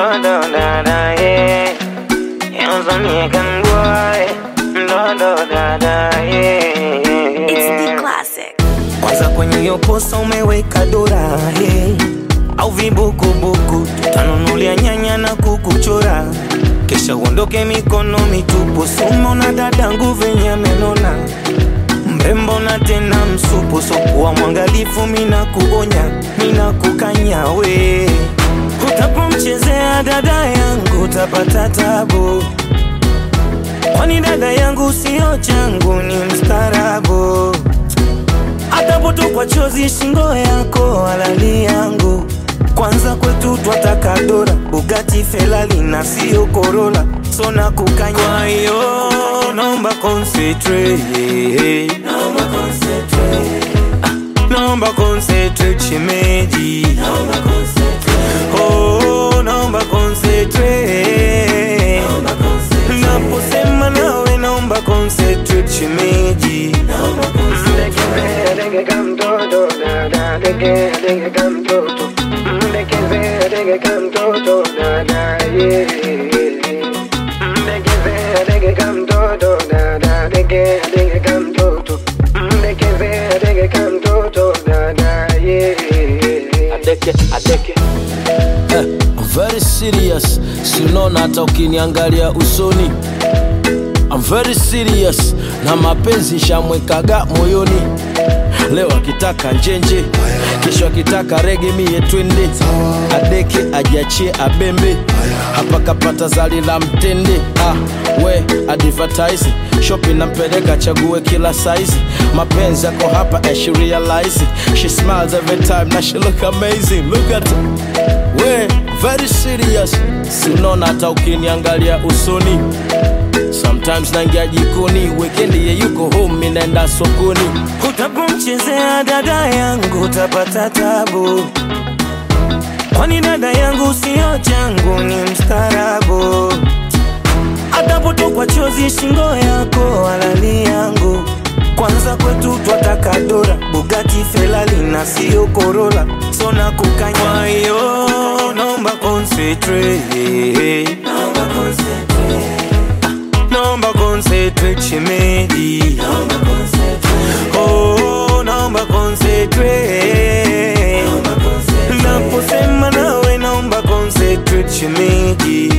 do do da da yeah. Yanzu ne kan boy, do do da da yeah. It's the classic. Kwanza kwenye hiyo posa umeweka dora hey. Au vibukubuku tutanunulia nyanya na kukuchora, kisha uondoke mikono mitupu. Sumo na dadangu venye amenona mrembo na tena msupu, so kuwa mwangalifu, mina kuonya, mina kukanya we, utapomchezea dada yangu utapata tabu, kwani dada yangu sio changu, ni mstarabu atapotokwa chozi shingo yako halali yangu kwanza kwetu twataka dora Bugatti Ferrari na sio Corolla so na kukanya kwa hiyo naomba concentrate naomba concentrate Ah, naomba concentrate shemeji naomba concentrate oh naomba concentrate naomba concentrate naposema nawe naomba concentrate shemeji naomba adeke adeke eh, I'm very serious sinona hata ukiniangalia usoni I'm very serious na mapenzi shamwekaga moyoni leo akitaka njenje kesho akitaka rege mie twende adeke ajiachie abembe hapa kapata zali la mtende ah, we advertise shopping nampeleka chague kila size mapenzi yako hapa and she realize it. she smiles every time na she look amazing look at her. we very serious sinaona hata ukiniangalia usoni sometimes naingia jikoni wekendi ye yuko home mi naenda sokoni Utapomchezea dada yangu utapata tabu, kwani dada yangu sio changu, ni mstarabu. Atapotokwa chozi shingo yako halali yangu, kwanza kwetu twataka dora Bugatti Ferrari na sio Corolla, so na kukanya. Kwa hiyo naomba concentrate, naomba concentrate naomba concentrate shemeji naomba concentrate oh naomba concentrate naomba concentrate naposema nawe naomba concentrate shemeji